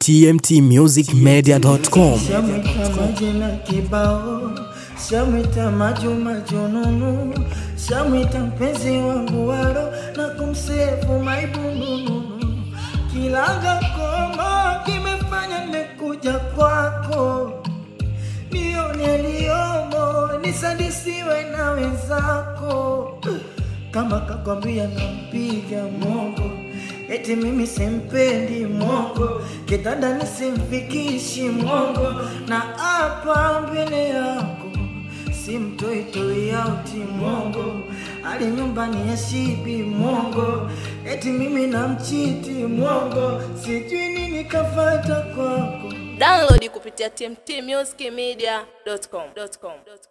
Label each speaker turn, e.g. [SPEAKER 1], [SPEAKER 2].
[SPEAKER 1] tmtmusicmedia.com.
[SPEAKER 2] Shamwita majina kibao, shamwita majuma jununu, shamwita mpenzi wangu waro na kumsefu maibununu. Kilanga koma kimefanya nimekuja kwako, nione aliyomo, nisadisiwe na wenzako. Kama kakwambia nampiga mongo eti mimi simpendi mongo, kitanda nisimfikishi mongo, na hapa mbele yako simtoitoi auti mongo, ali nyumbani ya shibi mongo, eti mimi namchiti mongo, sijui nini kafata kwako.
[SPEAKER 3] Download kupitia tmtmusicmedia.com.